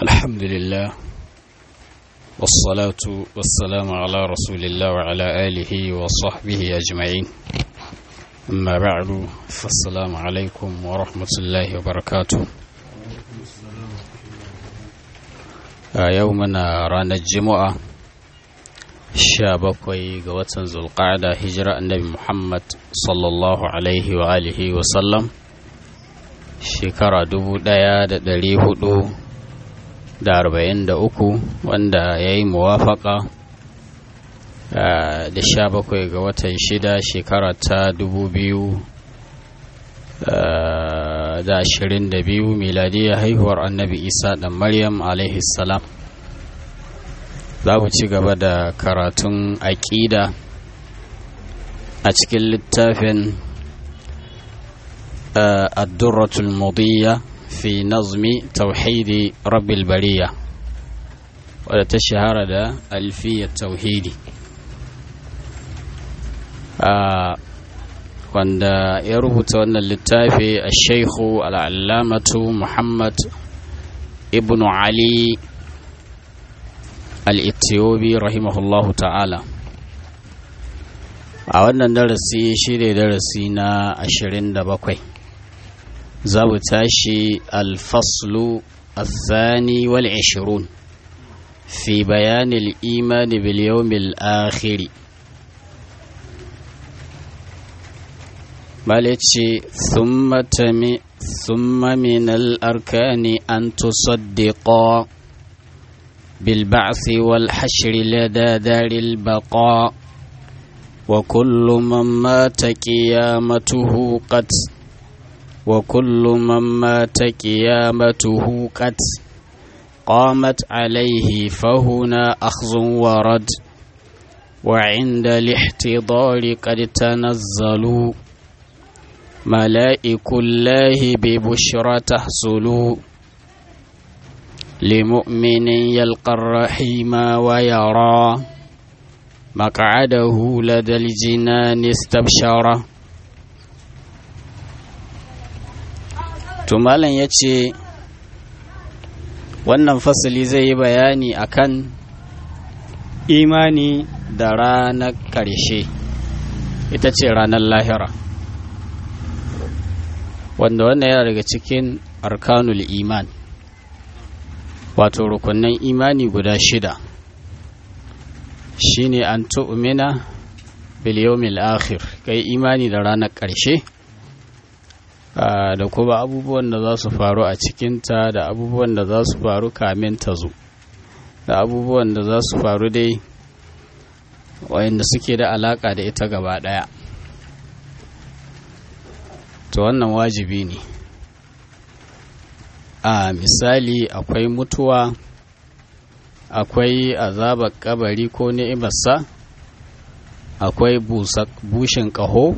الحمد لله والصلاة والسلام على رسول الله وعلى آله وصحبه أجمعين أما بعد فالسلام عليكم ورحمة الله وبركاته يومنا رانا الجمعة bakwai ga watan zulqa'ada hijira annabi muhammad sallallahu alaihi wa alihi wa sallam shekara dubu ɗaya da ɗari hudu da arba'in da uku wanda ya yi muwafaka da sha bakwai ga watan shida shekara ta dubu biyu da ashirin da biyu miladiyya haihuwar annabi isa ɗan maryam alaihi salam za mu ci gaba da karatun aƙida a cikin littafin addurratul mudiyya fi nazmi tauhidi rabbil bariya wadda ta shahara da alfiyar tauhidi wanda ya rubuta wannan littafi a shaikhu al'allamatu muhammad ibn ali al'itiyobi rahimahullahu ta'ala a wannan darasi shi ne darasi na ashirin da bakwai za mu tashi alfaslu الثاني والعشرون في بيان الإيمان باليوم الآخر مالتي ثم تمي ثم من الأركان أن تصدقا بالبعث والحشر لدى دار البقاء وكل من مات قيامته قد وكل من مات قيامته قد قامت عليه فهنا أخذ ورد وعند الاحتضار قد تنزلوا ملائك الله ببشرى تحصل لمؤمن يلقى الرحيم ويرى مقعده لدى الجنان استبشره to malam ya ce wannan fasali zai yi bayani akan imani da ranar ƙarshe ita ce ranar lahira wanda wannan yana daga cikin arkanul iman wato rukunan imani guda shida shine an tu'mina bil yawmil akhir kai imani da ranar ƙarshe da kuma abubuwan da za su faru a cikinta da abubuwan da za su faru kamin ta zo da abubuwan da za su faru dai wayanda suke da alaka da ita gaba daya to wannan wajibi ne a misali akwai mutuwa akwai azabar kabari ko ni'imarsa akwai bushin ƙaho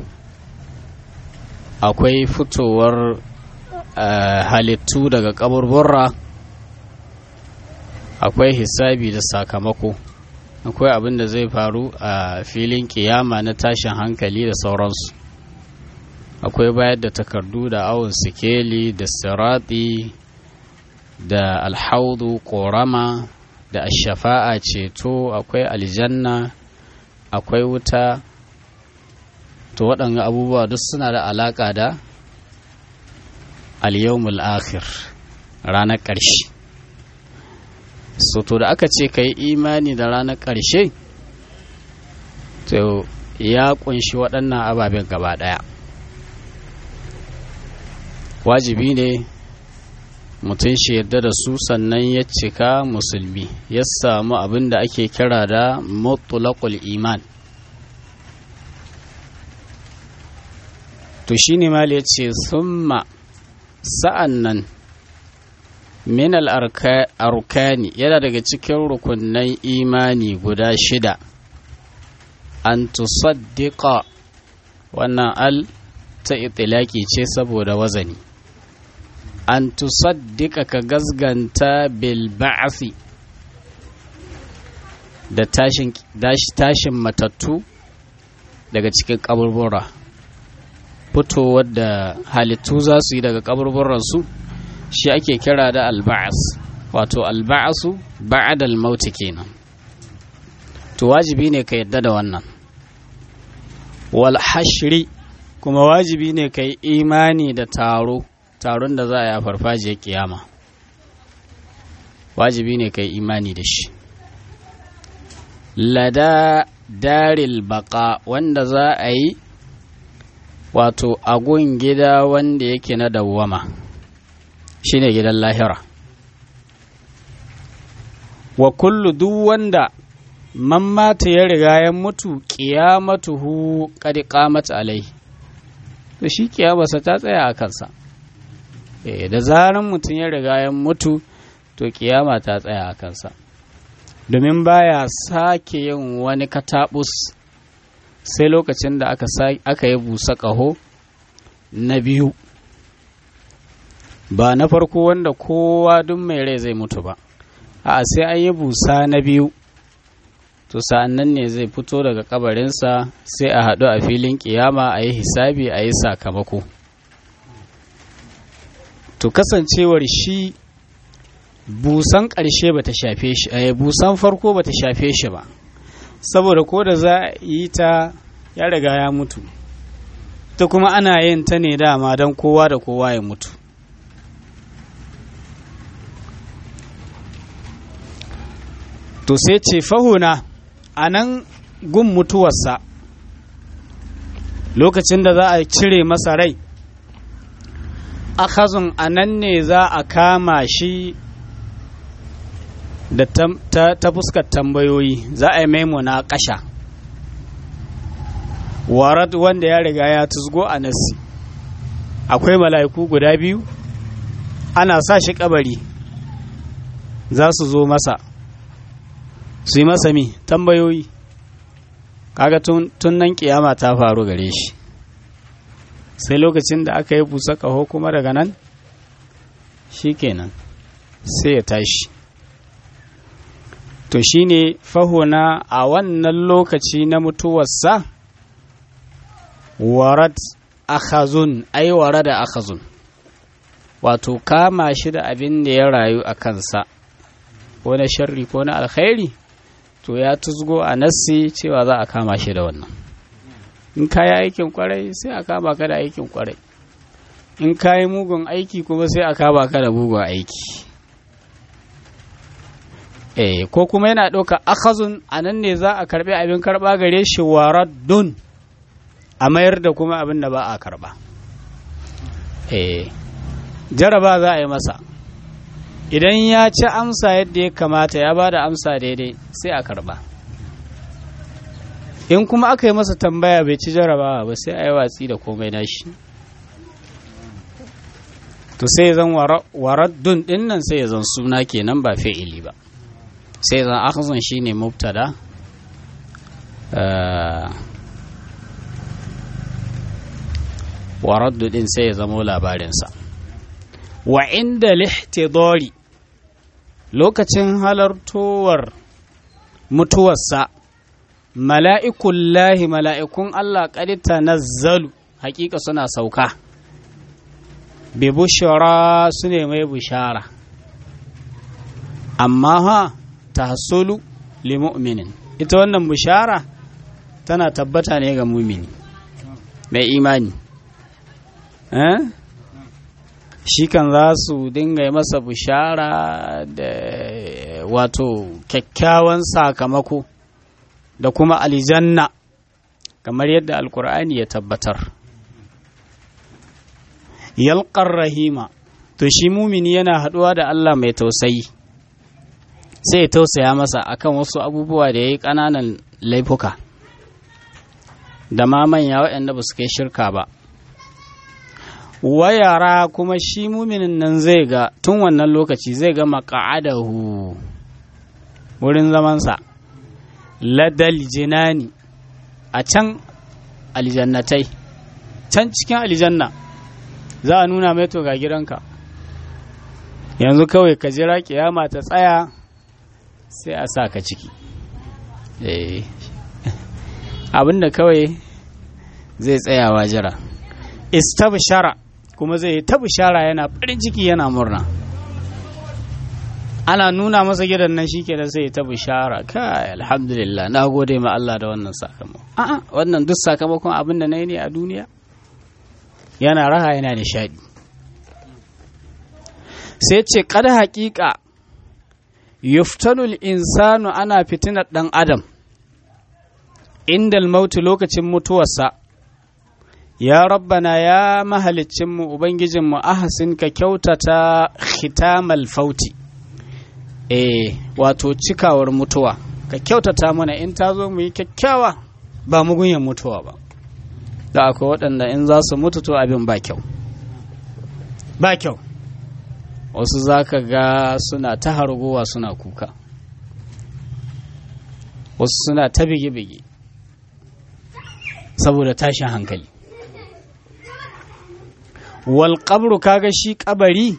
akwai fitowar halittu daga kaburburra akwai hisabi da sakamako akwai abin da zai faru a filin kiyama na tashin hankali da sauransu akwai bayar da takardu da awon sikeli da sirati da alhaudu korama da ashafa'a ceto akwai aljanna akwai wuta to waɗanga abubuwa duk suna da alaƙa da al-yawmul akhir ranar ƙarshe so to da aka ce ka yi imani da ranar ƙarshe to ya ƙunshi waɗannan ababen gaba ɗaya wajibi ne mutum shi yadda da su sannan ya cika musulmi ya samu abin da ake kira da mutulakul iman to shi ne mali ya ce summa sa'an nan min al'arkani yana daga cikin rukunan imani guda shida an tusaddiqa wannan al ta itilaki ce saboda wazani an tusaddiqa ka gazganta bil ba'asi da tashin matattu daga cikin kaburbura fitowar da halittu za su yi daga kaburburansu shi ake kira da alba'as wato alba'asu ba'adal mauti kenan to wajibi ne ka yadda da wannan wal hashri kuma wajibi ne ka yi imani da taro taron da za a yi a farfajiyar kiyama wajibi ne ka yi imani da shi lada daril baka wanda za a yi wato agun gida wanda yake na dawwama shine gidan lahira wa kullu duk wanda man mata ya riga ya mutu qiyamatuhu qad qamat alai to shi kiyamarsa ta tsaya a kansa eh da zaran mutum ya riga ya mutu to kiyama ta tsaya a kansa domin baya sake yin wani katabus sai lokacin da aka aka yi busa ƙaho na biyu ba na farko wanda kowa duk mai rai zai mutu ba a sai an yi busa na biyu to sa'an nan ne zai fito daga kabarinsa sai a haɗu a filin kiyama a yi hisabi a yi sakamako to kasancewar shi busan ƙarshe ba ta shafe shi a busan farko ba ta shafe shi ba saboda ko da za a yi ta ya riga ya mutu ta kuma ana yin ta ne dama don kowa da kowa ya mutu to sai ce fahuna a nan gun mutuwarsa lokacin da za a cire masa rai akhazun a nan ne za a kama shi da ta, fuskar tambayoyi za a yi maimuna kasha warad wanda ya riga ya tusgo a nassi akwai mala'iku guda biyu ana sa shi kabari za su zo masa su yi masa mi tambayoyi kaga tun nan kiyama ta faru gare shi sai lokacin da aka yi busa ƙaho kuma daga nan shi kenan sai ya tashi to shine fahuna a wannan lokaci na mutuwarsa warad akhazun ai warada akhazun wato kama shi da abin da ya rayu a kansa ko na sharri ko na alkhairi to ya tuzgo a nassi cewa za a kama shi da wannan in ka yi aikin kwarai sai a kama ka da aikin kwarai in ka yi mugun aiki kuma sai a kama ka da mugun aiki eh ko kuma yana ɗauka akhazun a nan ne za a karɓi abin karɓa gare shi waraddun a mayar da kuma abin da ba a karɓa eh jaraba za a yi masa idan ya ci amsa yadda ya kamata ya ba da amsa daidai sai a karɓa in kuma aka yi masa tambaya bai ci jarabawa ba sai a yi watsi da komai nashi to sai zan waraddun ɗin nan sai ya zan suna kenan ba fi'ili ba sai zan akhzun shine mubtada wa raddu din sai ya zamo labarinsa wa inda lihtidori lokacin halartowar mutuwarsa mala'ikun lahi mala'ikun Allah ƙarita nazzalu hakika suna sauka bi bushara su ne mai bushara amma ha tahsulu li mu'minin ita wannan bishara tana tabbata ne ga mumini mai imani eh shi kan za su dinga masa bishara da wato kyakkyawan sakamako da kuma aljanna kamar yadda alkur'ani ya tabbatar yalqar rahima to shi mumini yana haɗuwa da Allah mai tausayi sai ya tausaya masa akan wasu abubuwa da ya yi ƙananan laifuka da ma manya waɗanda ba su kai shirka ba wayara kuma shi muminin nan zai ga tun wannan lokaci zai ga maka'adahu wurin zamansa ladal jinani a can aljannatai can cikin aljanna za a nuna mai to ga gidanka yanzu kawai ka jira kiyama ta tsaya sai a sa ka ciki abinda kawai zai tsayawa jira istabshara kuma zai ta bishara yana farin ciki yana murna ana nuna masa gidan nan shi kenan sai ta bishara kai alhamdulillah na gode ma Allah da wannan sakamako a'a wannan duk sakamakon abin da na yi ne a duniya yana raha yana nishadi sai ce kada haƙiƙa yuftanul insanu ana fitinar ɗan adam indal mautu lokacin mutuwarsa ya rabbana ya mahalicinmu ubangijinmu ahasin ka kyautata khitamal fauti eh wato cikawar mutuwa ka kyautata mana in ta zo mu yi kyakkyawa ba mugunyan mutuwa ba da akwai waɗanda in za su mutu to abin ba kyau ba kyau wasu za ka ga suna ta hargowa suna kuka wasu suna ta bige-bige saboda tashin hankali wal qabru kaga shi kabari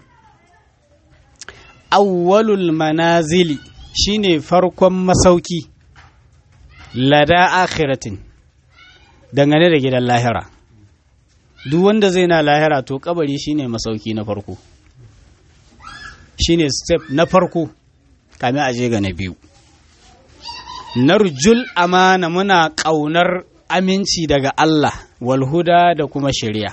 awwalul manazili shine farkon masauki lada akhiratin dangane da gidan lahira duk wanda zai na lahira to kabari shine masauki na farko shine step na farko kamin a je ga na biyu narjul amana muna ƙaunar aminci daga Allah walhuda da kuma shari'a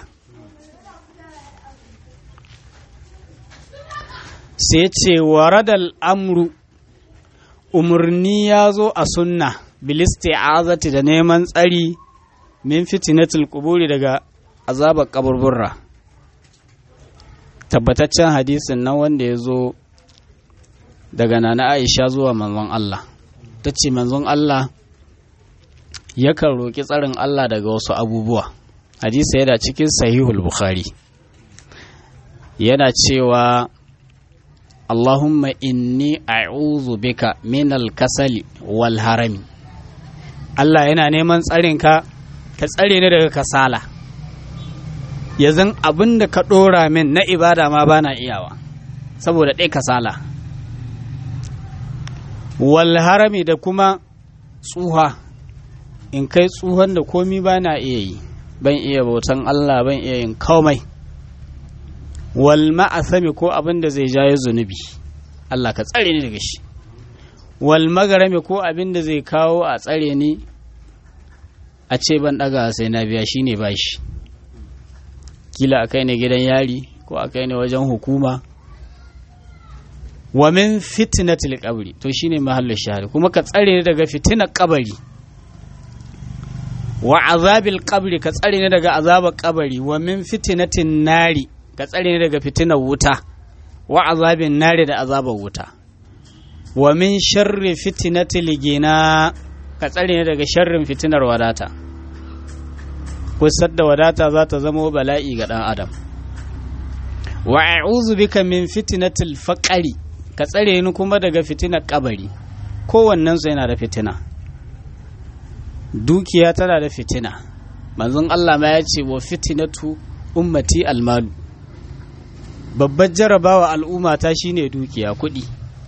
sai ce waradal amru umarni ya zo a sunna bilisti'azati da neman tsari min fitinatul kuburi daga azabar kaburburra tabbataccen hadisin nan wanda ya zo daga nana aisha zuwa manzon Allah ta ce manzon Allah yakan roƙi tsarin Allah daga wasu abubuwa hadisi yana cikin sahihul bukhari yana cewa Allahumma inni a'udhu bika minal kasali wal harami Allah yana neman tsarinka ka tsare ni daga kasala ya zan abin da ka ɗora min na ibada ma bana iyawa saboda ɗai kasala wal harami da kuma tsuha in kai tsuhon da komi bana iya yi ban iya bautan Allah ban iya yin komai wal ma'asami ko abin da zai jayo zunubi Allah ka tsare ni daga shi wal magarami ko abin da zai kawo a tsare ni a ce ban daga sai na biya shine bashi kila a kai ne gidan yari ko a kai ne wajen hukuma wa min fitnatil qabri to shine mahallin shahari kuma ka tsare ni daga fitinar kabari wa azabil qabri ka tsare ni daga azabar kabari wa min fitnatin nari ka tsare ni daga fitinar wuta wa azabin nari da azabar wuta wa min sharri fitnatil gina ka tsare ni daga sharrin fitinar wadata kusar da wadata za ta zama bala'i ga ɗan adam wa a'udhu bika min fitnatil faqari ka tsare ni kuma daga fitinar kabari kowannen su yana da fitina dukiya tana da fitina manzon Allah ma ya ce wa fitinatu ummati almalu babbar jarabawa al'umma ta shine dukiya kuɗi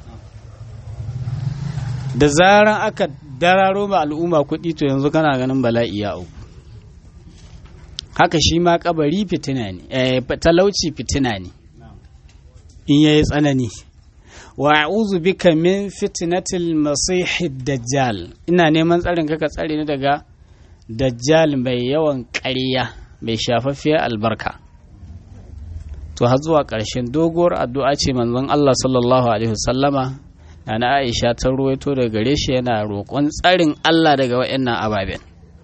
da zaran aka dararo ma al'umma kuɗi to yanzu kana ganin bala'i ya auku haka shi ma kabari fitina ne eh, talauci fitina ne in yayi tsanani wa a'udhu bika min fitnatil masih dajjal ina neman tsarin ka tsare ni daga dajjal mai yawan ƙarya mai shafaffiyar albarka to har zuwa ƙarshen doguwar addu'a ce manzon Allah sallallahu alaihi wasallama na Aisha ta ruwaito daga gare shi yana roƙon tsarin Allah daga waɗannan ababen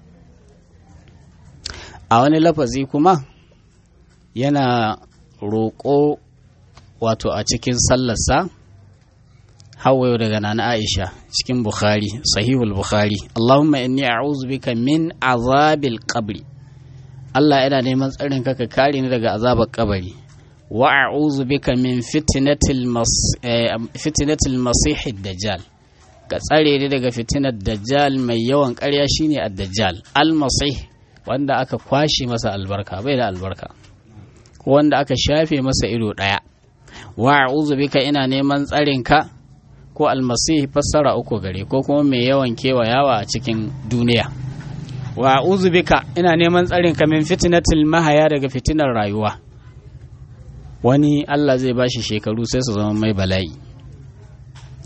a wani lafazi kuma yana roƙo wato a cikin sallarsa hawayo daga nana Aisha cikin Bukhari sahihul Bukhari Allahumma inni a'udhu bika min azabil qabri Allah yana neman tsarin ka ka kare ni daga azabar kabari wa a'udhu bika min fitnatil mas fitnatil masih dajjal ka tsare ni daga fitinar dajjal mai yawan ƙarya shine ad-dajjal al-masih wanda aka kwashe masa albarka bai da albarka ko wanda aka shafe masa ido ɗaya wa a'udhu bika ina neman tsarin ka ko almasihi fassara uku gare ko kuma mai yawan kewayawa a cikin duniya wa a'udhu bika ina neman tsarin ka min fitnatil mahaya daga fitinar rayuwa wani Allah zai bashi shekaru sai su zama mai bala'i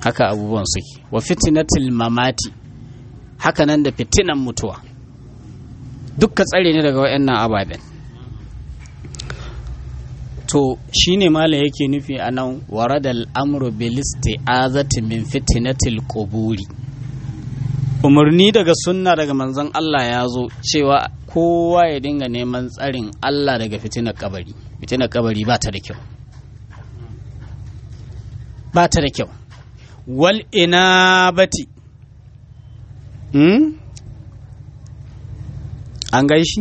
haka abubuwan suke wa fitinatil mamati haka nan da fitinan mutuwa dukka tsare ne daga waɗannan ababen to shine mala yake nufi a nan waradal amru bil isti'azati min fitinatil quburi umarni daga sunna daga manzon Allah ya zo cewa kowa ya dinga neman tsarin Allah daga fitinar kabari fitinar kabari ba ta da kyau ba ta da kyau wal inabati hmm? an gaishi?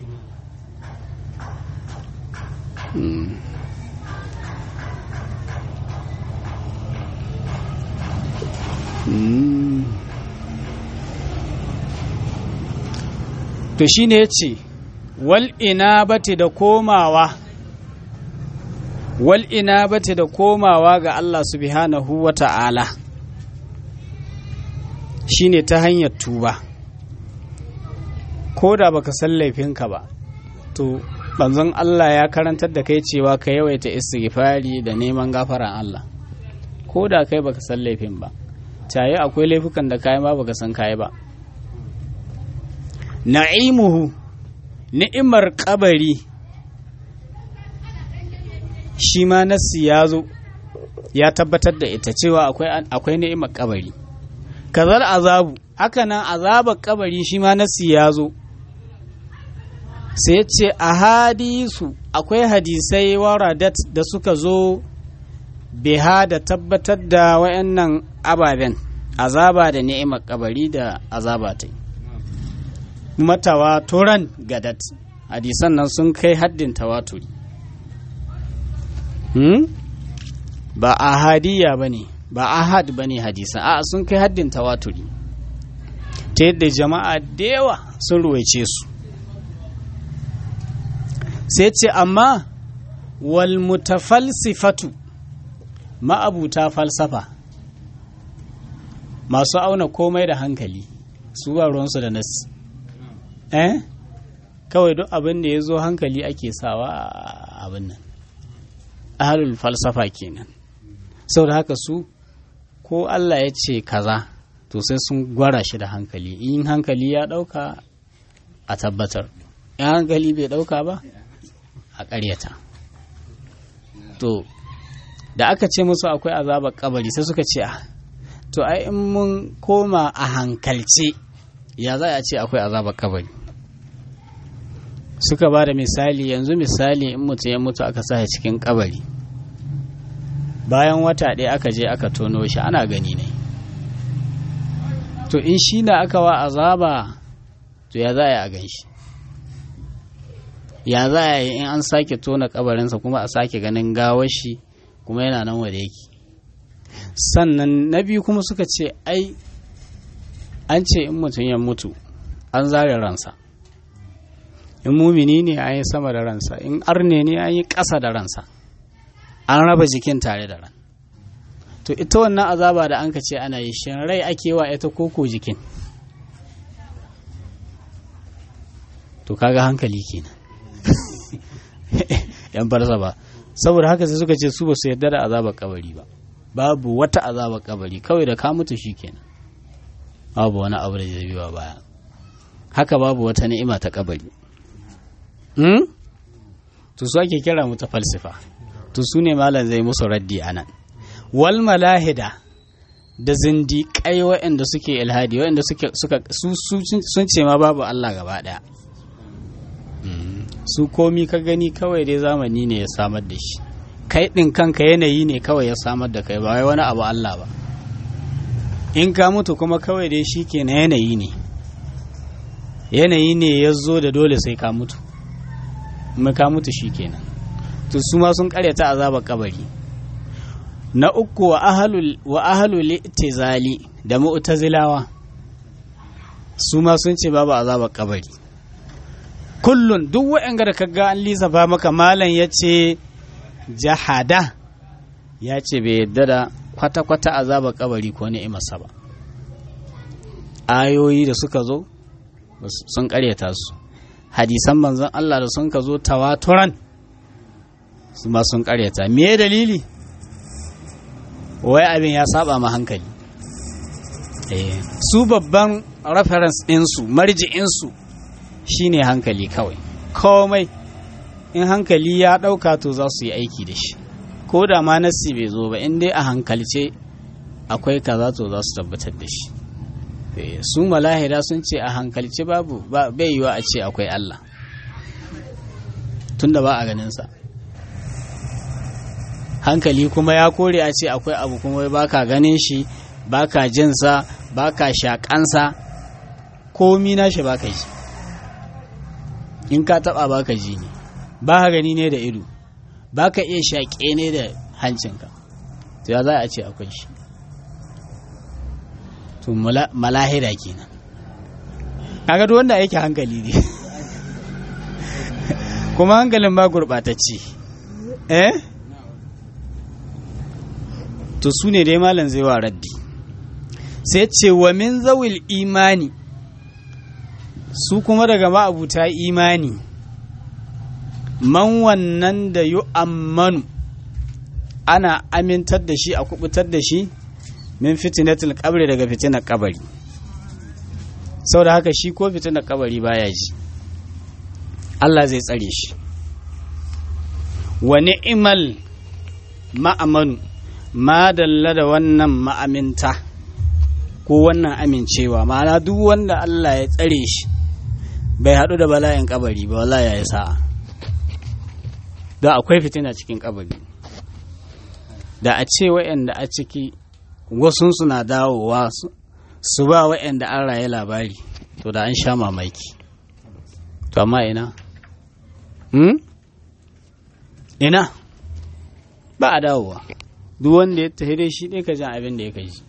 Hmm. Hmm. to shi ne ya ce wal inabati da komawa wal inabati da komawa ga Allah subhanahu wa ta'ala shi ne ta hanyar tuba ko da baka san laifinka ba to banzan Allah ya karantar da kai cewa ka yawaita istighfari da neman gafaran Allah ko da kai baka san laifin ba tayi akwai laifukan da kayi ma baka san kayi ba na'imuhu ni'imar kabari shi ma nassi ya zo ya tabbatar da ita cewa akwai ni'imar kabari kazar azabu haka nan azabar kabari shi ma nassi ya zo sai ce a hadisu akwai hadisai waradat da suka zo biha da tabbatar da wayannan ababen azaba da ni'imar kabari da azaba ta matawa turan gadat hadisan nan sun kai haddin tawaturi hmm? ba ahadiyya ba ne ba ahad ba ne hadisan a sun kai haddin tawaturi ta yadda jama'a da yawa sun ruwaice su sai ce amma wal mutafalsifatu ma'abuta falsafa masu auna komai da hankali su ba ruwansu da nasi eh kawai duk abin da ya zo hankali ake sawa a abin nan ahalul falsafa kenan saboda haka su ko Allah ya ce kaza to sai sun gwara shi da hankali in hankali ya dauka a tabbatar in hankali bai dauka ba a ƙaryata to da aka ce musu akwai azabar kabari sai suka ce to ai in mun koma a hankalce ya za a ce akwai azabar kabari suka ba da misali yanzu misali in mutum ya mutu aka sa cikin kabari bayan wata ɗaya aka je aka tono shi ana gani ne to in shi na aka wa azaba to ya za a yi a gan shi ya za a yi in an sake tona kabarinsa kuma a sake ganin gawar shi kuma yana nan wanda yake sannan na biyu kuma suka ce ai an ce in mutum ya mutu an zare ransa in mumini ne an yi sama da ransa in arne ne an yi ƙasa da ransa an raba jikin tare da ran to ita wannan azaba da an ka ce ana yi shin rai ake wa ita koko jikin to kaga hankali kenan yan farsa ba saboda haka sai suka ce su ba su yarda da azabar kabari ba babu wata azabar kabari kawai da ka mutu kenan babu wani abu da zai biwa baya haka babu wata ni'ima ta kabari hmm? to su ake kira mu ta falsifa to su ne malam zai musu raddi a nan wal malahida da zindiƙai waɗanda suke ilhadi waɗanda suke suka su sun ce ma babu Allah gaba ɗaya su komi ka gani kawai dai zamani ne ya samar da shi kai ɗin kanka yanayi ne kawai ya samar da kai ba wai wani abu Allah ba in ka mutu kuma kawai dai shi ke na yanayi ne yanayi ne ya zo da dole sai ka mutu kuma ka mutu shi kenan to su ma sun karyata azabar kabari na uku wa ahalul wa ahalul itizali da mu'tazilawa su ma sun ce babu azabar kabari kullun duk waɗanda da kaga an lissafa maka malam ya ce jahada ya ce bai yadda da kwata-kwata azabar kabari ko ni'imarsa ba ayoyi da suka zo sun karyata su hadisan manzon Allah da sun ka zo tawaturan su ma sun karyata me dalili wai abin ya saba ma hankali su babban reference ɗinsu marji'insu shine hankali kawai komai in hankali ya ɗauka to za su yi aiki da shi ko da ma nassi bai zo ba in dai a hankalce akwai kaza to za su tabbatar da shi su malahira sun ce a hankalce babu bai yiwa a ce akwai Allah tunda ba a ganinsa hankali kuma ya kore a ce akwai abu kuma baka ganin shi baka jinsa baka shakansa komi nashi baka ji in ka taba baka ji ne ba ka gani ne da ido baka iya shaƙe ne da hancinka to ya za a ce akwai shi to malahira kenan kaga duk wanda yake hankali ne kuma hankalin ba gurɓatacce eh to su ne dai malam zai wa raddi sai ce wa min zawil imani su kuma daga ma'abuta imani man wannan da yu ammanu ana amintar da shi a kubutar da shi min fitinatul kabri daga fitinar kabari sau da haka shi ko fitinar kabari baya ji Allah zai tsare shi wa ni'imal ma'amanu ma dalla da wannan ma'aminta ko wannan amincewa ma'ana duk wanda Allah ya tsare shi bai haɗu da bala'in kabari ba wala ya yi sa'a da akwai fitina cikin kabari da a ce wa'anda a ciki wasu suna dawowa su ba wa'anda an raye labari to da an sha mamaki to amma ina hmm? ina ba a dawowa duk wanda ya tafi dai shi ɗai ka jan abin da ya kai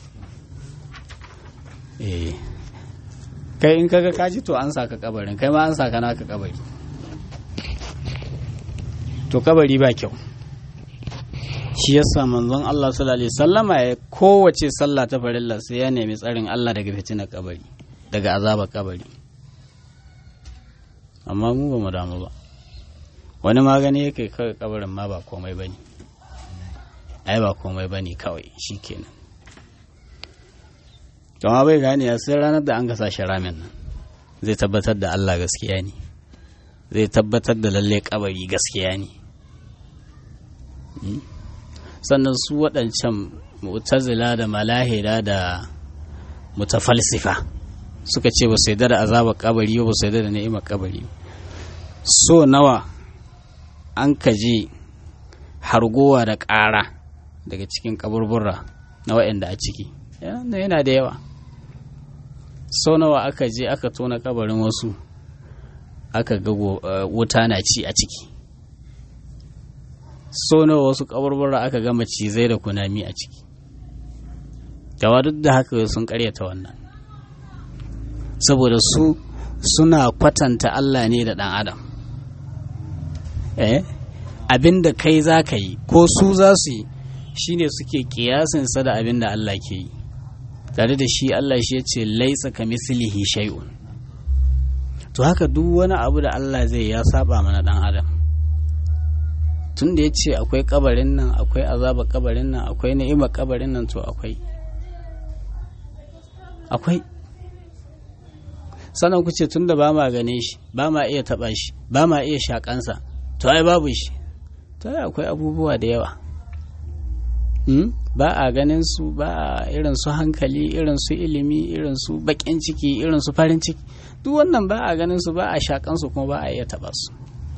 eh kai in kaga kaji to an saka kabarin kai ma an saka naka kabari to kabari ba kyau shi yasa manzon Allah sallallahu alaihi sallama ya kowace sallah ta farilla sai ya nemi tsarin Allah daga fitinar kabari daga azabar kabari amma mu ba mu damu ba wani magani yake kawai kabarin ma ba komai bane ai ba komai bane kawai shikenan to ma bai gane ya sai ranar da an gasa shi ramin nan zai tabbatar da Allah gaskiya ne zai tabbatar da lalle kabari gaskiya ne sannan su waɗancan mu'tazila da malahira da mutafalsifa suka ce ba su yarda da azabar kabari ba su yarda da ni'imar kabari so nawa an kaji hargowa da ƙara daga cikin kaburbura na waɗanda a ciki yana da yawa sau nawa aka je aka tona kabarin wasu aka ga wuta na ci a ciki sau nawa wasu kaburbura aka ga macizai da kunami a ciki gawa duk da haka sun karyata wannan saboda su suna kwatanta Allah ne da ɗan adam eh abin da kai za ka yi ko su za su yi shine suke kiyasinsa da abin da Allah ke yi tare da shi Allah shi ya ce laisa ka mislihi shay'un to haka duk wani abu da Allah zai ya saba mana dan adam tun da ya ce akwai kabarin nan akwai azaba kabarin nan akwai ni'imar kabarin nan to akwai akwai sannan ku ce tun da ba ma gane shi ba ma iya taba shi ba ma iya shakansa to ai babu shi to ai akwai abubuwa da yawa ba a ganin su ba a irin su hankali irin su ilimi irin su bakin ciki irin su farin ciki duk wannan ba a ganin su ba a shakan su kuma ba a iya taba su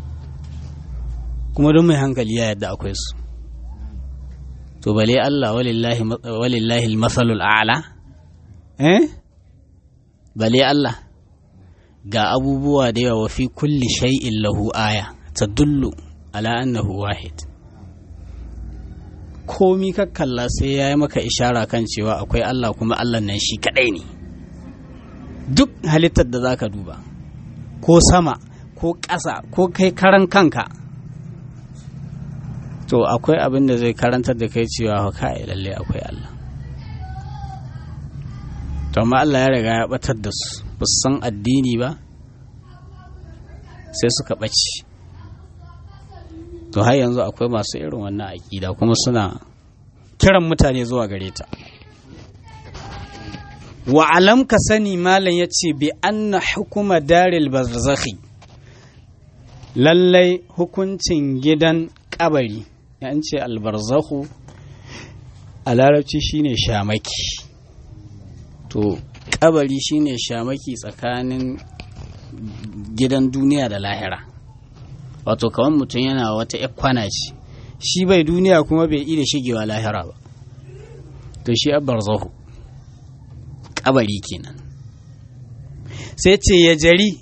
kuma don mai hankali ya yadda akwai su to bale Allah walillahi walillahi almasalul a'la eh bale Allah ga abubuwa da yawa fi kulli shay'in lahu aya tadullu ala annahu wahid komi ka kalla sai ya yi maka ishara kan cewa akwai Allah kuma Allah nan shi kadai ne duk halittar da za ka duba ko sama ko ƙasa ko kai karan kanka to akwai abin da zai karantar da kai cewa kai lalle akwai Allah to amma Allah ya riga ya batar da su ba su san addini ba sai suka ɓace to har yanzu akwai masu irin wannan aƙida kuma suna kiran mutane zuwa gare ta wa alam ka sani malam ya ce bi anna hukuma daril barzakhi lallai hukuncin gidan kabari ya ce albarzakhu a larabci shine shamaki to kabari shine shamaki tsakanin gidan duniya da lahira wato kawan mutum yana wata kwana ce shi bai duniya kuma bai iya shigewa lahira ba to shi abbar zahu kabari kenan sai ce ya jari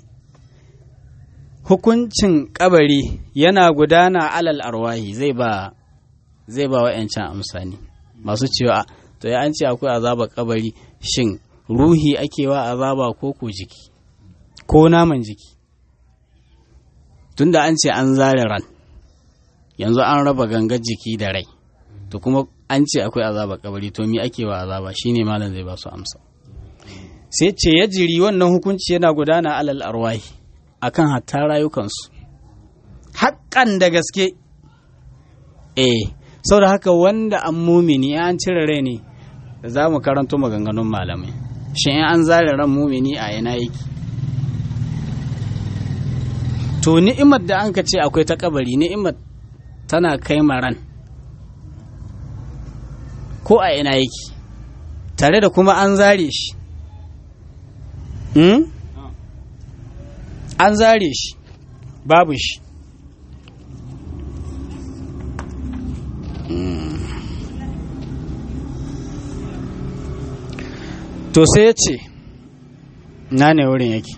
hukuncin kabari yana gudana alal arwahi zai ba zai ba wa'yancan amsani masu cewa to ya an ce akwai azaba kabari shin ruhi ake wa azaba ko ko jiki ko naman jiki tunda an ce an zare ran yanzu an raba gangar jiki da rai to kuma an ce akwai azaba kabari to me ake wa azaba shine malam zai ba su amsa sai ce ya jiri wannan hukunci yana gudana alal arwahi akan hatta rayukansu haƙƙan da gaske eh saboda haka wanda an mumini an cire rai ne za mu karanto maganganun malamai shin in an zare ran mumini a ina yake to ni'imar da an ka ce akwai ta kabari ni'imar tana kai maran ko a ina yake tare da kuma an zare shi an zare shi babu shi to sai ya ce na ne wurin yake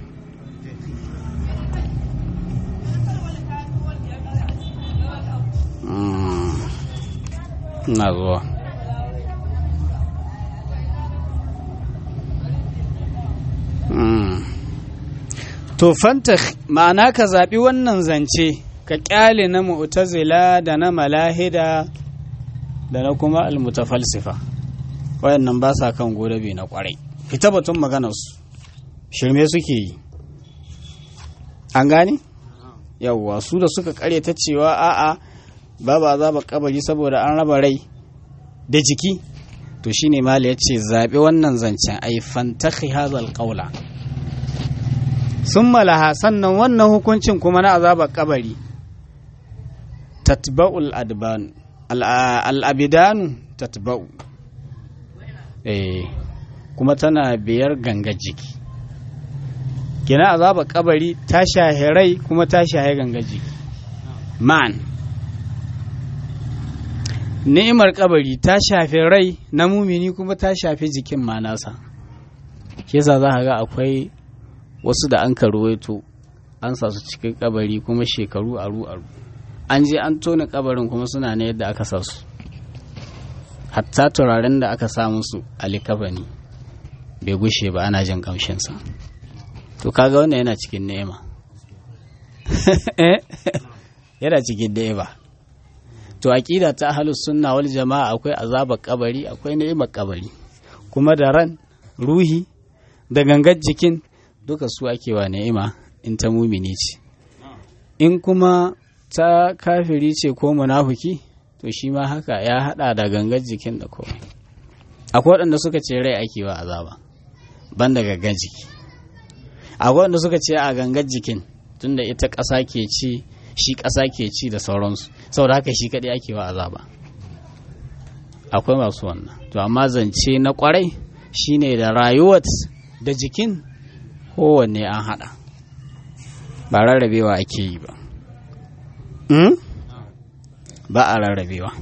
na zuwa to fanta ma'ana ka zaɓi wannan zance ka ƙyale na mu'tazila da na malahida da na kuma almutafalsifa wayannan ba sa kan godabe na kwarai fita batun maganarsu shirme suke yi an gane yawwa su da suka kare ta cewa a'a babu azaba kabari saboda an raba rai da jiki to shine mali ya ce zaɓi wannan zancen ai fantakhi hazal qawla sun malaha sannan wannan hukuncin kuma na azabar kabari tatba'ul adban al'abidanu tatba'u eh kuma tana biyar ganga jiki kina azabar kabari ta shahe rai kuma ta shahe ganga jiki man ni'imar kabari ta shafe rai na mumini kuma ta shafe jikin ma nasa kesa za ga akwai wasu da an karuwaito an sa su cikin kabari kuma shekaru aru aru an je an tona kabarin kuma suna ne yadda aka sa su hatta turaren da aka sa musu a likafani bai gushe ba ana jin kamshinsa to kaga wannan yana cikin ni'ima yana cikin ni'ima to aqida ta ahlus sunna wal jama'a akwai azabar kabari akwai ni'imar kabari kuma da ran ruhi da gangar jikin duka su ake wa ni'ima in ta mumini ce in kuma ta kafiri ce ko munafuki to shi ma haka ya hada da gangar jikin da komai akwai waɗanda suka ce rai ake wa azaba ban da gangar jiki akwai waɗanda suka ce a gangar jikin tunda ita ƙasa ke ci shi ƙasa ke ci da sauransu saboda haka shi kaɗai ake wa azaba akwai masu wannan to amma zance na ƙwarai shine da rayuwar da jikin kowanne an haɗa ba rarrabewa ake yi ba ba a rarrabewa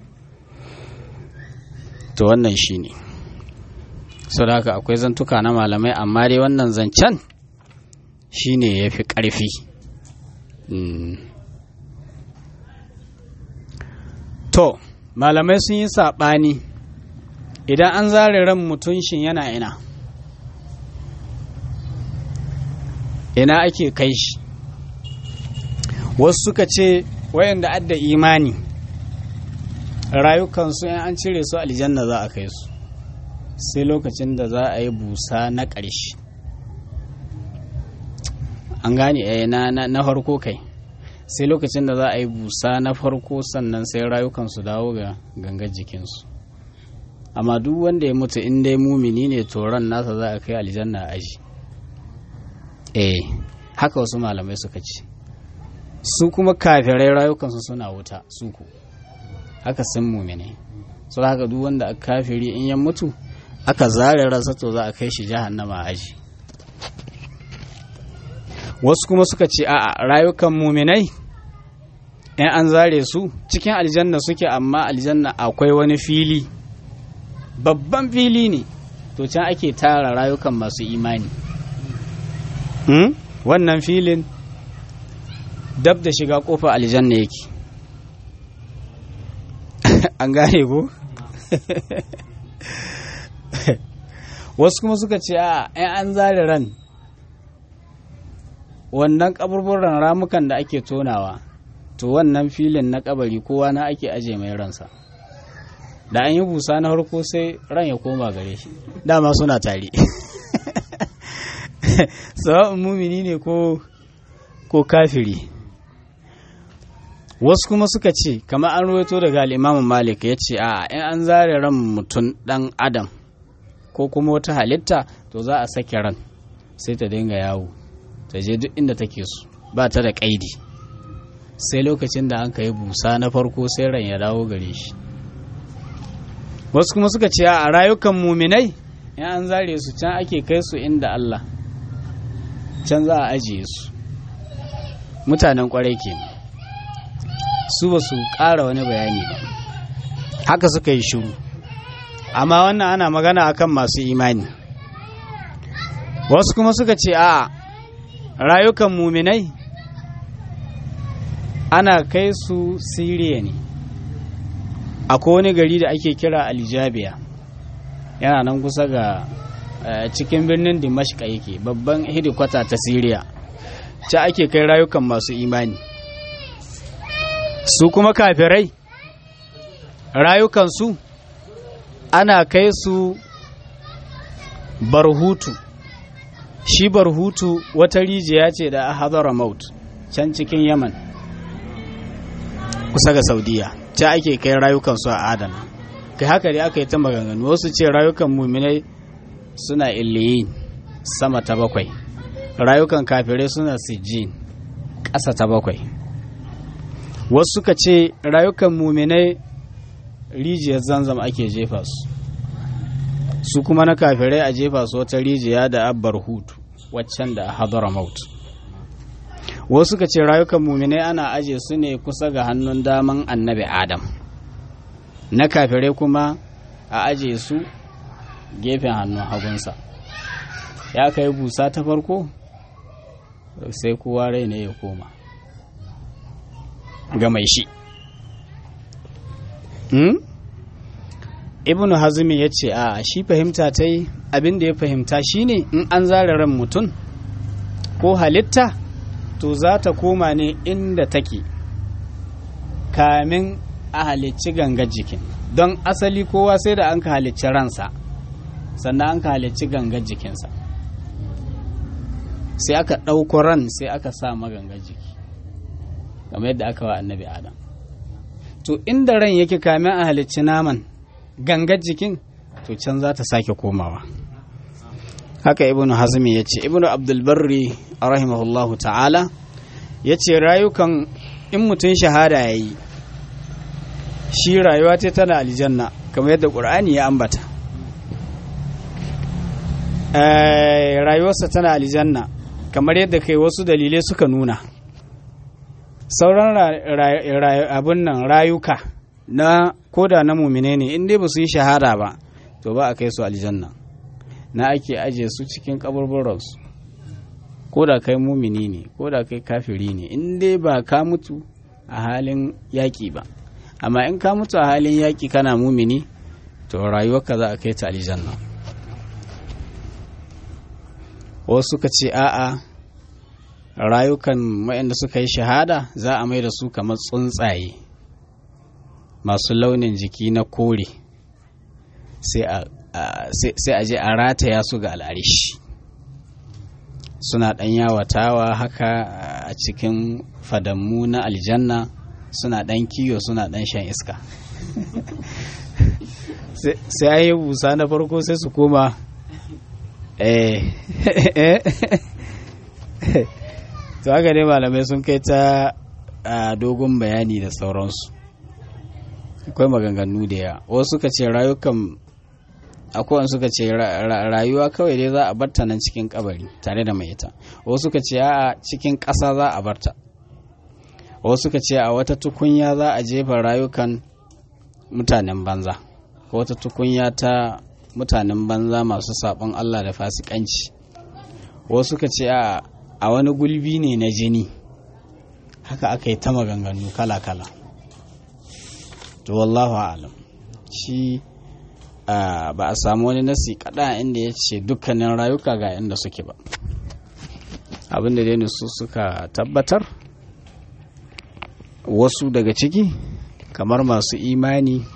to wannan shi ne sau da haka akwai zantuka na malamai amma dai wannan zancen shi ne ya fi ƙarfi to malamai sun yi saɓani idan an zare ran mutum shin yana ina ina ake kai shi wasu suka ce wayanda adda imani rayukansu in an cire su aljanna za a kai su sai lokacin da za a yi busa na ƙarshe an gane na, na, na farko kai sai lokacin da za a yi busa na farko sannan sai rayukansu dawo ga gangar jikinsu amma duk wanda ya mutu in dai mumini ne to ran nasa za a kai aljanna aji eh haka wasu malamai suka ce su kuma kafirai rayukansu suna wuta su ku haka sun mumine su haka duk wanda aka kafiri in ya mutu aka zare ransa to za a kai shi jahannama aji wasu kuma suka ce a rayukan muminai in an zare su cikin aljanna suke amma aljanna akwai wani fili babban fili ne to can ake tara rayukan masu imani hmm? wannan filin dab da shiga kofar aljanna yake an gane ko wasu kuma suka ce a in an zare ran wannan kaburburan ramukan da ake tonawa to wannan filin na kabari kowa na ake aje mai ransa da an yi busa na harko sai ran ya koma gare shi dama suna tare sawa'un mumini ne ko ko kafiri wasu kuma suka ce kamar an ruwaito daga al'imamu malik ya ce a in an zare ran mutum dan adam ko kuma wata halitta to za a sake ran sai ta dinga yawo ta je duk inda take so ba ta da kaidi sai lokacin da an ka yi busa na farko sai ran ya dawo gare shi wasu kuma suka ce a rayukan muminai in an zare su can ake kai su inda Allah can za a ajiye su mutanen kwarai ke su ba su ƙara wani bayani ba haka suka yi shuru amma wannan ana magana akan masu imani wasu kuma suka ce a rayukan muminai ana kai su siriya ne akwai wani gari da ake kira aljabiya yana nan kusa ga cikin birnin dimashka yake babban hidikwata ta siriya ci ake kai rayukan masu imani su kuma kafirai rayukansu ana kai su barhutu shi barhutu wata rijiya ce da hadara maut can cikin yaman kusa ga saudiya ta ake kai rayukansu a adana kai haka dai aka yi ta maganganu wasu ce rayukan muminai suna illiyin sama ta bakwai rayukan kafirai suna sijin ƙasa ta bakwai wasu suka ce rayukan muminai rijiyar zanzam ake jefa su su kuma na kafirai a jefa su wata rijiya da abbar hutu waccan da hadara maut wasu suka ce rayukan muminai ana aje su ne kusa ga hannun daman annabi adam na kafirai kuma a aje su gefen hannun hagunsa ya kai busa ta farko sai kowa rai ne ya koma ga mai shi hmm? ibn hazmi ya ce a shi fahimta ta yi abin da ya fahimta shine in an zara ran mutum ko halitta to za ta koma ne inda take kamin a halicci gangar jikin don asali kowa sai da an ka halicci ransa sannan an ka halicci gangar jikinsa sai aka ɗauko ran sai aka sa magangar jiki kamar yadda aka wa annabi adam to inda ran yake kamin a halicci naman gangar jikin to can za ta sake komawa haka ibnu hazmi ya ce ibnu abdulbarri rahimahullahu ta'ala ya ce rayukan in mutum shahada ya yi shi rayuwa ta tana aljanna kamar yadda ƙur'ani ya ambata rayuwarsa tana aljanna kamar yadda kai wasu dalilai suka nuna sauran abin nan rayuka na koda na mumine ne in dai ba su yi shahada ba to ba a kai su aljanna na ake ajiye su cikin kaburburansu ko da kai mumini ne ko da kai kafiri ne in dai ba ka mutu a halin yaƙi ba amma in ka mutu a halin yaƙi kana mumini to rayuwarka za a kai ta aljanna wasu suka ce a'a rayukan waɗanda suka yi shahada za a mai da su kamar tsuntsaye masu launin jiki na kore sai a je a rataya su ga al'arishi suna ɗan yawatawa haka a cikin fadammu na aljanna suna ɗan kiyo suna ɗan shan iska sai an yi busa na farko sai su koma eh to haka ne malamai sun kai ta dogon bayani da sauransu akwai maganganu da yawa wasu suka ce rayukan akwai suka ce rayuwa kawai dai za a barta nan cikin kabari tare da mai ita wasu suka ce a cikin ƙasa za a barta wasu suka ce a wata tukunya za a jefa rayukan mutanen banza ko wata tukunya ta mutanen banza masu saɓon Allah da fasikanci wasu suka ce a wani gulbi ne na jini haka aka yi ta maganganu kala-kala to wallahu alam shi ba a samu wani nasi kada inda ya ce dukkanin rayuka ga inda suke ba abinda dai su suka tabbatar wasu daga ciki kamar masu imani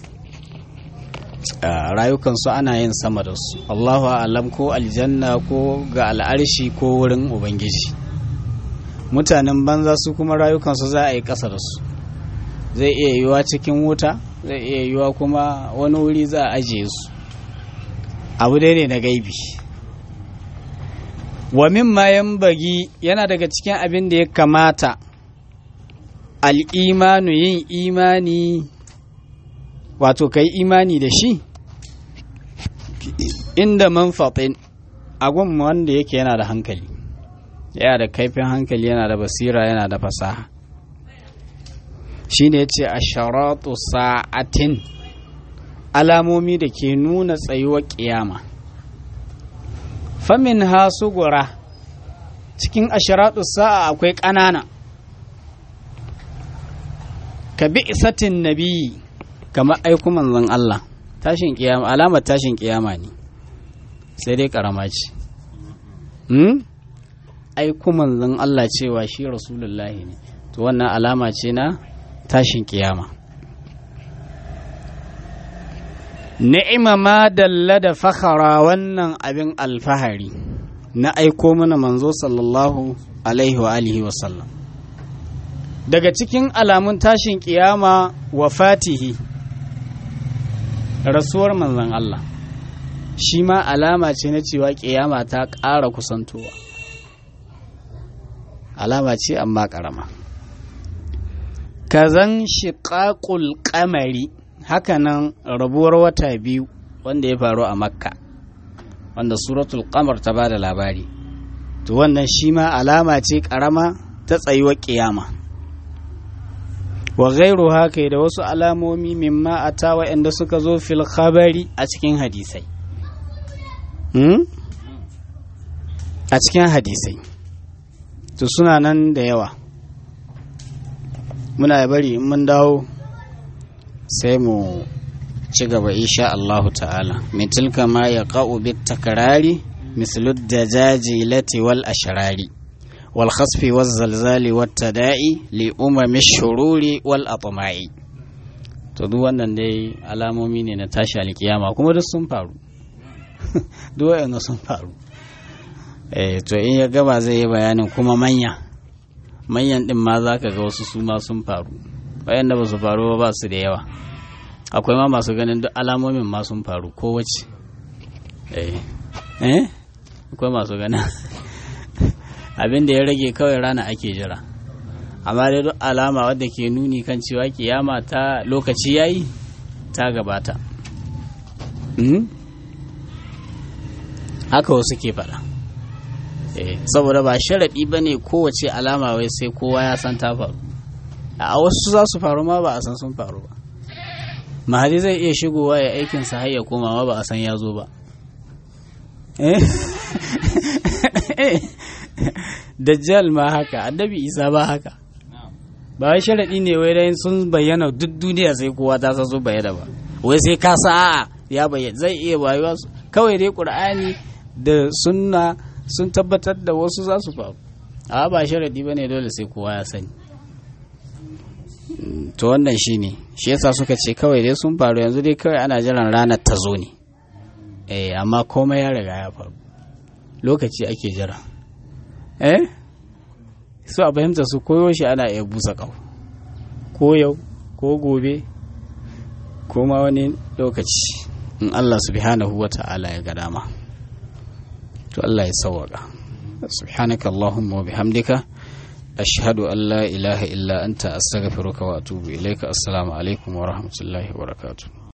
rayukansu ana yin sama da su Allahu alam ko aljanna ko ga al'arshi ko wurin ubangiji mutanen banza su kuma rayukansu za a yi ƙasa da su zai iya yiwa cikin wuta zai iya yiwa kuma wani wuri za a ajiye su abu dai ne na gaibi wa min bagi yana daga cikin abin da ya kamata al'imanu yin imani wato kai imani da shi inda manfaɗin agun wanda yake yana da hankali yana da kaifin hankali yana da basira yana da fasaha shi ne ya ce a sharatu sa'atin alamomi da ke nuna tsayuwar ƙiyama famin ha sugura cikin asharatu sa'a akwai ƙanana ka bi isatin nabi kamar aiku manzon Allah tashin kiyama alamar tashin kiyama ne sai dai karama ce hmm? aiku manzon Allah cewa shi rasulullahi ne to wannan alama ce na tashin kiyama ni'ima ma dalla da fakhara wannan abin alfahari na aiko mana manzo sallallahu alaihi wa alihi wa sallam daga cikin alamun tashin kiyama wa fatihi rasuwar manzon Allah shi ma alama ce na cewa kiyama ta ƙara kusantowa alama ce amma ƙarama kazan shiƙaƙul ƙamari hakanan rabuwar wata biyu wanda ya faru a makka wanda suratul qamar ta bada labari to wannan shi ma alama ce ƙarama ta tsayuwar kiyama wa gairu haka da wasu alamomi mimma a ta waɗanda suka zo fil khabari a cikin hadisai a cikin hadisai to suna nan da yawa muna bari in mun dawo sai mu ci gaba insha Allahu ta'ala min tilka ma ya qa'u bit takrari mislu dajajilati wal ashrari والخسف والزلزال والتداعي لأمم الشرور والأطماع to duk wannan dai alamomi ne na tashi alkiyama kuma duk sun faru duk wa'anda sun faru eh to in ya gaba zai yi bayanin kuma manya manyan din ma za ka ga wasu su ma sun faru wayanda ba su faru ba su da yawa akwai ma masu ganin duk alamomin ma sun faru kowace eh eh akwai masu ganin abin da ya rage kawai rana ake jira amma dai duk alama wadda ke nuni kan cewa kiyama ta lokaci yayi ta gabata haka wasu ke faɗa saboda ba sharaɗi ba ne kowace alama wai sai kowa ya san ta faru a wasu za su faru ma ba a san sun faru ba mahadi zai iya shigowa ya aikinsa har ya koma ma ba a san ya zo ba dajjal ma haka annabi isa ba haka ba wai sharaɗi ne wai dai sun bayyana duk duniya sai kowa ta san sun bayyana ba wai sai ka sa a'a ya bayyana zai iya bayuwa kawai dai qur'ani da sunna sun tabbatar da wasu za su faru a ba sharaɗi ba ne dole sai kowa ya sani to wannan shi ne shi yasa suka ce kawai dai sun faru yanzu dai kawai ana jiran ranar ta zo ne eh amma komai ya riga ya faru lokaci ake jira eh su a fahimta su koyo shi ana iya busa ƙau ko yau ko gobe kuma wani lokaci in Allah subhanahu wa ta'ala ya ga dama to Allah ya sawwaka subhanaka allahumma wa bihamdika ashhadu an la ilaha illa anta astaghfiruka wa atubu ilaika assalamu alaikum wa rahmatullahi wa barakatuh